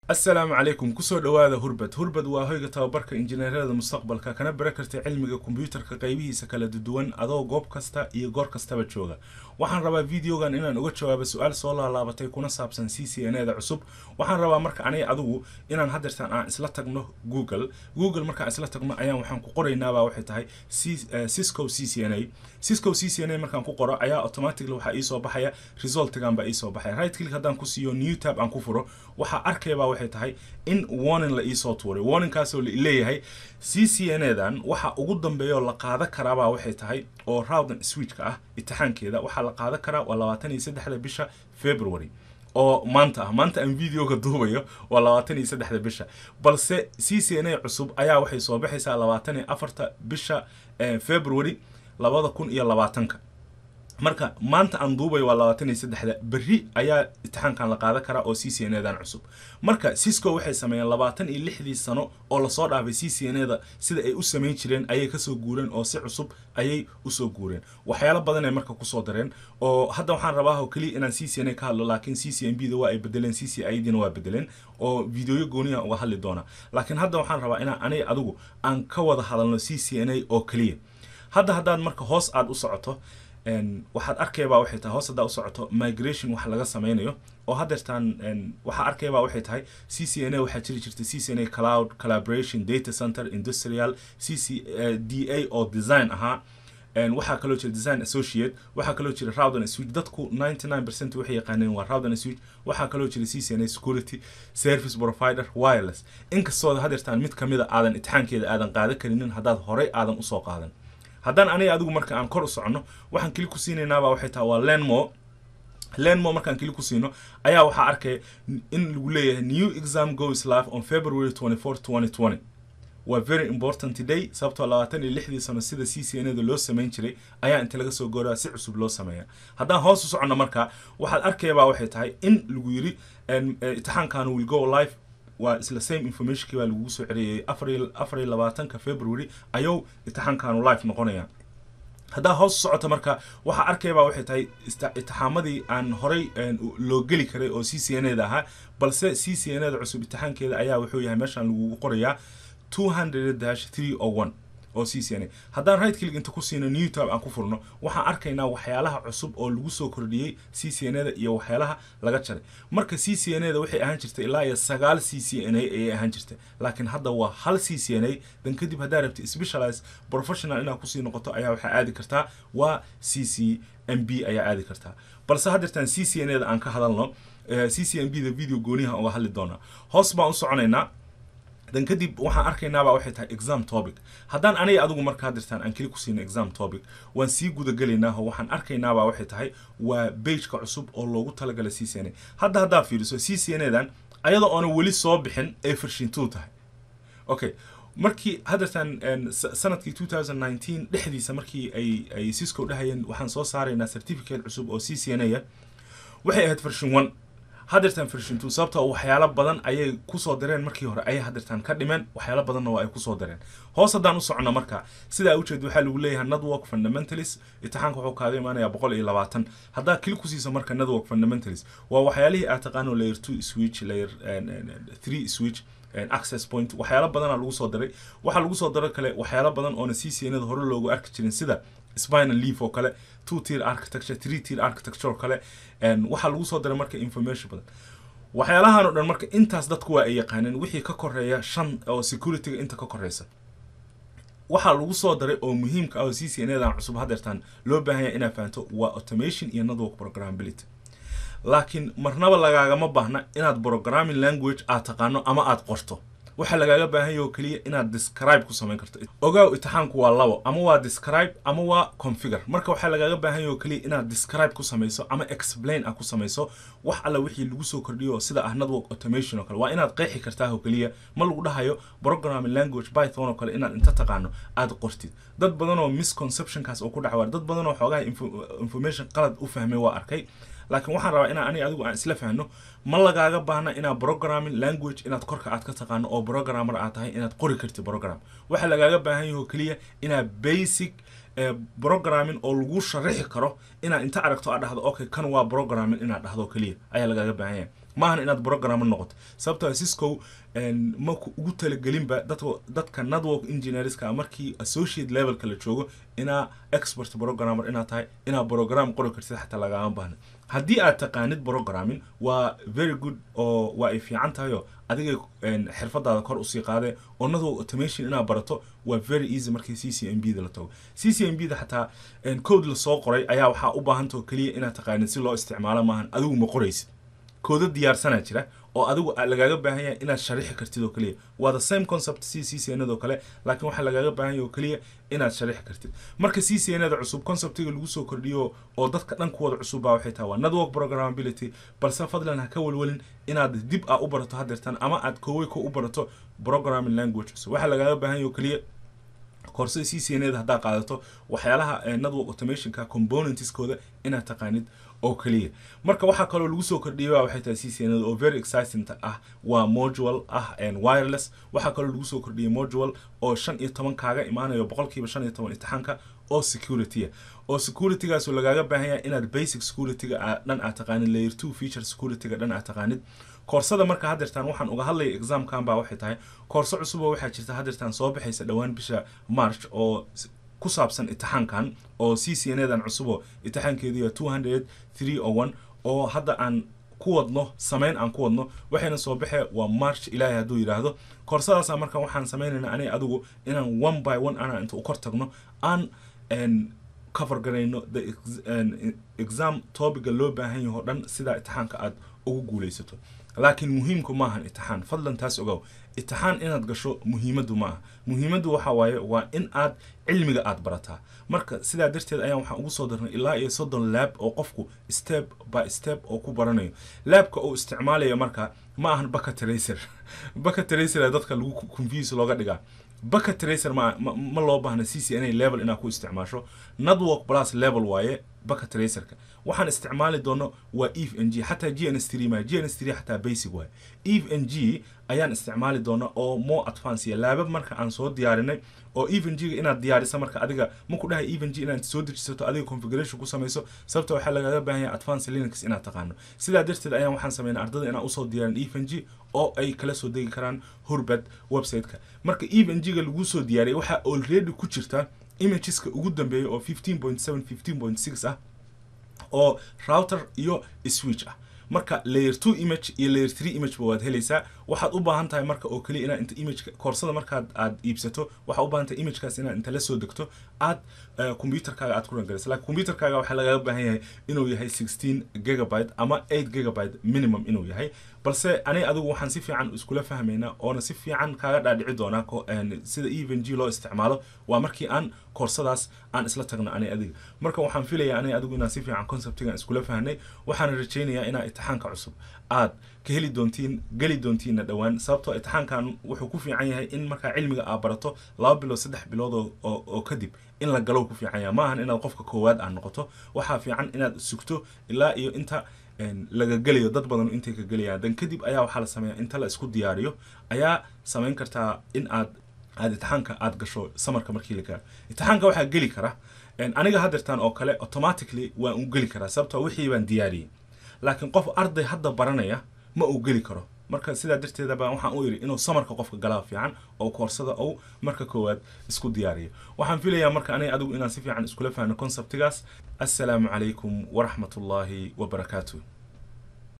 asalaamu calaykum kusoo dhowaada hurbad hurbad waa hoyga tababarka injineerada mustaqbalka kana bara karta cilmiga kombyuutarka qaybihiisa kala duwan adoo goob kasta iyo goor kastaba jooga waxaan rabaa videogan inaan uga jawaabo su-aal soo laalaabatay kuna saabsan c c n eda cusub waxaan rabaa marka aniga adigu inaan hadeertaan aan isla tagno google google markaan isla tagno ayaan waxaan ku qoraynaabaa waxay tahay cisco c c n a cisco c c n a markaan ku qoro ayaa automatically waxaa iisoo baxaya resultigan baa iisoo baxaya right click haddaan ku siiyo new tab aan ku furo waxaa arkaybaa waxay tahay in warning la iisoo tuuray warningkaasoo leeyahay c c n edan waxa ugu dambeeya oo la qaada karaabaa waxay tahay oo rawdan switchka ah itixaankeeda waxaa la qaadan karaa waa labaatan iyo saddexda bisha february oo maanta ah maanta aan videoga duubayo waa labaatan iyo saddexda bisha balse c c n a cusub ayaa waxay soo baxaysaa labaatan iyo afarta bisha february labada kun iyo labaatanka marka maanta aan duubayo waa labaatan iyo saddexda berri ayaa itixaankan la qaadan karaa oo c c n edan cusub marka cisco waxay sameeyeen labaatan iyo lixdii sano oo lasoo dhaafay c c n eda sida ay u samayn jireen ayay kasoo guureen oo si cusub ayay usoo guureen waxyaalo badan ay marka kusoo dareen oo hadda waxaan rabaa oo keliya inaan c c n a ka hadlo laakiin c c n b da waa ay bedeleen c c i dina waa bedeleen oo videoyo gooniya uga hadli doona laakiin hadda waxaan rabaa inaan aniga adigu aan ka wada hadalno c c n a oo keliya hadda haddaad marka hoos aada u socoto waxaad arkaybaa waxay tahay hoos haddaa u socoto migration wax laga sameynayo oo hadeertaan waxaa arkaybaa waxay tahay c c n a waxaa jiri jirta c c n a cloud collaboration data center industrial c c d a oo design ahaa waxaa kaloo jira design associate waxaa kaloo jira rawdan switch dadku ninety nine percent waxay yaqaaneen waa rawdan switch waxaa kaloo jira c c n a security service provider wireless inkastoo hadeertaan mid kamida aadan itixaankeeda aadan qaadan karinin haddaad horey aadan usoo qaadan haddaan aniga adigu marka aan kor u soconno waxaan keli ku siinaynaabaa waxay tahay waa lenmo lenmo markaan keli ku siino ayaa waxaa arkaya in lagu leeyahay new exam goes live on february twenty four twenty twenty waa very important today sababtoo labaatan iyo lixdii sano sida c c n da loo samayn jiray ayaa inta laga soo gooraa si cusub loo sameeya haddaan hoos u soconno markaa waxaad arkayabaa waxay tahay in lagu yiri itixaankan will go live waa isla same informationkii baa lagugu soo celiyay afar iyo labaatanka february ayuu itixaankaanu live noqonaya haddaa hoos socota marka waxaa arkaybaa waxay tahay itixaamadii aan horey loo geli karay oo c c n eda ahaa balse c c n eda cusub itixaankeeda ayaa wuxuu yahay meeshaan lagugu qorayaa two hundred dash three o one oo c c n a haddaan right click inta ku siino new tab aan ku furno waxaan arkaynaa waxyaalaha cusub oo lagu soo kordhiyey c c n eda iyo waxyaalaha laga jaray marka c c n eda waxay ahaan jirtay ilaa iyo sagaal c c n a ayay ahaan jirtay laakiin hadda waa hal c c n a dan kadib haddaa rabta specialize professional inaad kusii noqoto ayaa waxaa aadi kartaa waa c c m b ayaa aadi kartaa balse haddeertaan c c n eda aan ka hadalno c c m b da video gooniyaha uga hadli doonaa hoos baan u soconaynaa dan kadib waxaan arkaynaabaa waxay tahay exam topic haddaan aniga adigu markaa dirtaan aan keli ku siino exam topic waan sii gudagelaynaaho waxaan arkaynaabaa waxay tahay waa bageka cusub oo loogu talagalay c c n a hadda haddaa fiiriso c c n edan ayada oona weli soo bixin ay farshintuu tahay okay markii haddeertaan sanadkii two thousand nineteen dhexdiisa markii ay ay cisco dhahayeen waxaan soo saaraynaa certificate cusub oo c c n a waxay ahayd farshin one hadeertaan farshintu sababtoo waxyaalo badan ayay kusoo dareen markii hore ayay hadeertaan ka dhimeen waxyaalo badanna waa ay kusoo dareen hoos haddaan u socno marka sidaa ujeed waxaa lagu leeyahay network fundamentalist itixaanka wuxuu kaaga imaanayaa boqol iyo labaatan haddaa kili ku siiso marka network fundamentalist waa waxyaalihii aad taqaano layer two switch layer three switch access point waxyaalo badana lagu soo daray waxaa lagu soo daro kale waxyaalo badan oona c c n da hore loogu arki jirin sida spinal leaf oo kale two tier architecture three tier architecture oo kale waxaa lagu soo daray marka information badan waxyaalahan oo dhan marka intaas dadku waa ay yaqaaneen wixii ka koreeya shan oo securityga inta ka koreysa waxaa lagu soo daray oo muhiimka ah oo c c n edan cusub hadeertaan loo baahanya inaad fahanto waa automation iyo network programability laakiin marnaba lagaagama baahna inaad programming language aad taqaano ama aad qorto waxaa lagaaga baahanya oo keliya inaad describe ku samayn karto ogaaw itixaanku waa labo ama waa describe ama waa configure marka waxaa lagaaga baahanya oo keliya inaad describe ku samayso ama explain ah ku samayso wax alla wixii lagu soo kordhiyo sida ah network automation oo kale waa inaad qeexi kartaa oo keliya ma lagu dhahayo programming language python oo kale inaad inta taqaano aad qortid dad badan oo misconceptionkaas oo ku dhacawaar dad badan oo xoogaha information qalad u fahmay waa arkay laakiin waxaan rabaa inaan aniga adigu aan isla fahno ma lagaaga baahna inaad programming language inaad korka aad ka taqaano oo programmer aad tahay inaad qori kartid program waxaa lagaaga baahan yaho keliya inaad basic programming oo lagu sharaxi karo inaad inta aragto aad dhahdo okay kan waa programming inaad dhahdo keliya ayaa lagaaga baahan yahay maahan inaad programmer noqoto sababtoo cisco ma ugu talagelinba dadka dadka network engineerska markii associate levelka la joogo inaa expert programmer inaad tahay inaad program qori kartid xataa lagama baahna haddii aad taqaanid programming waa very good oo waa ay fiican tahay oo adiga xirfadaada kor usii qaadee oo network automation inaad barato waa very easy markii c c m b da la tago c c m b da xataa code lasoo qoray ayaa waxaa u baahantao keliya inaad taqaanid si loo isticmaalo maahan adigu ma qoraysid kooda diyaarsanaa jira oo adigu lagaaga baahan yahay inaad sharixi kartid oo keliya waa the same concept c c c n oo kale laakiin waxaa lagaaga baahan yahay oo keliya inaad sharixi kartid marka c c n da cusub conceptiga lagu soo kordhiyo oo dadka dhan kuwada cusub baa waxay tahay waa network programmability balse fadlan ha ka walwalin inaad dib a u barato hadeertan ama aad koowey ko u barato programming language cusub waxaa lagaaga baahan yahay oo keliya koorsada c c n da haddaad qaadato waxyaalaha network automationka componentskooda inaad taqaanid oo keliya marka waxaa kaloo lagu soo kordhiyay waxay tahay c c n oo very exciting ah waa modual ah wireless waxaa kaloo lagu soo kordhiyay modual oo shan iyo toban kaaga imaanayo boqolkiiba shan iyo toban imtixaanka oo security oo securitygaasoo lagaaga baahan yahay inaad basic securityga dhan aad taqaanid layer two feature securityga dhan aad taqaanid koorsada marka hadeertaan waxaan uga hadlaya examkan baa waxay tahay koorso cusuboo waxaa jirta hadeertaan soo baxaysa dhowaan bisha march oo ku saabsan itixaankan oo c c n dan cusuboo itixaankeedu two hundred three o one oo hadda aan ku wadno sameyn aan ku wadno waxayna soo baxee waa march ilaahay hadduu yidhaahdo koorsadaasa marka waxaan sameynayna aniga adigu inaan one by one ana inta u kor tagno aan cover garayno the exam topiga loo baahan yaho dhan sidaa itixaanka aad ugu guulaysato laakiin muhiimku maahan itixaan fadlan taas ogow itixaan inaad gasho muhiimaddu ma aha muhiimaddu waxa waaye waa in aad cilmiga aad barataa marka sidaa darteed ayaan waxaan ugu soo darnay ilaa iyo soddon laab oo qofku step by step oo ku baranayo laabka uu isticmaalayo marka ma ahan baka tracer baka tracer dadka lagu confuse looga dhigaa baka tracer ma ma loo baahna c c n a level inaad ku isticmaasho network plus level waaye baka tracerka waxaan isticmaali doono waa eve n g xataa g n s three ma g n s three xataa basic waaye eve n g ayaan isticmaali doona oo more advance ya laabab marka aan soo diyaarinay oo even g inaad diyaarisa marka adiga maku dhahay even g inaad soo dejisato adiga configuration ku samayso sababta waxaa lagaga baahan yahay advance linux inaad taqaano sidaa darteed ayaan waxaan sameynay ardada inaan usoo diyaarin even g oo ay kala soo degi karaan hurbad website-ka marka even g ga lagu soo diyaariyay waxaa already ku jirta imageska ugu dambeeya oo fifteen point seven fifteen point six ah oo router iyo switch ah marka layer two image iyo layer three image ba waad helaysaa waxaad u baahan tahay marka oo keliya inaad inta imageka koorsada markaad aad iibsato waxaa u baahan tahay imagekaas inaad inta la soo degto aad computerkaaga aad ku rangarayso laakiin computerkaaga waxaa lagaga baahan yahay inuu yahay sixteen gigabyte ama eight gigabyte minimum inuu yahay balse ani adigu waxaan si fiican iskula fahmaynaa oona si fiican kaaga dhaadhici doonaa sida even g loo isticmaalo waa markii aan koorsadaas aan isla tagno ani adiga marka waxaan filayaa ani adigu inaan si fiican conceptigan iskula fahnay waxaan rajaynayaa inaa itixaanka cusub aad ka heli doontiin geli doontiinna dhowaan sababtoo itixaankan wuxuu ku fiican yahay in markaa cilmiga aad barato laba bilood saddex bilood oo oo kadib in la galow ku fiican yahay maahan inaad qofka koowaad aad noqoto waxaa fiican inaad sugto ilaa iyo inta laga gelayo dad badan intay ka gelayaan dan kadib ayaa waxaa la sameeyaa inta la isku diyaariyo ayaa samayn kartaa in aad aad itixaanka aad gasho samarka markii la gaaro itixaanka waxaa geli kara aniga hadeertaan oo kale automatically waan u geli karaa sababtoo wixii baan diyaariyey laakiin qof arday hadda baranaya ma uu geli karo marka sidaa darteeda baan waxaan u iri inuu samarka qofka galaa fiican oo koorsada ou marka koowaad isku diyaariyo waxaan filayaa marka aniga adigu inaan si fiican iskula fahno conceptigaas assalaamu calaykum waraxmatullaahi wabarakaatu